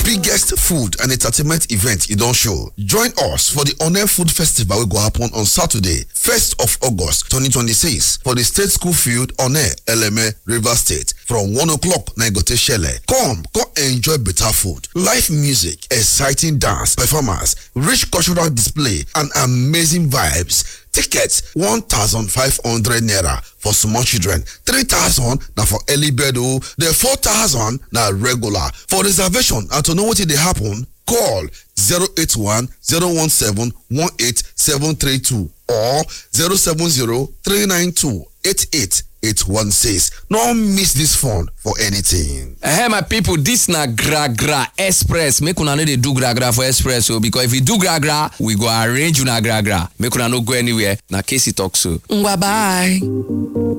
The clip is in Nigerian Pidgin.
biggest food and entertainment event e don show. Join us for the Onel Food Festival wey go happen on Saturday, 1st of August 2026 for the State School Field, Onel, Eleme, Rivers State from 1 o'clock na e go take shele. Come, come enjoy better food, live music, exciting dance, performance, rich cultural display and amazing vibes. Tickets 1,500 naira for small children, 3,000 na for early bird o, the 4,000 na regular. For reservation and to know wetin dey happen, call 081 017 18732 or 070 392 88 816. No miss this fun for anything. Hey my people, this na gra gra express. Make una no dey do gra gra for express o because if you do gra gra, we go arrange una gra gra. Make una no go anywhere. Na Casey talk so. Ngwa bye.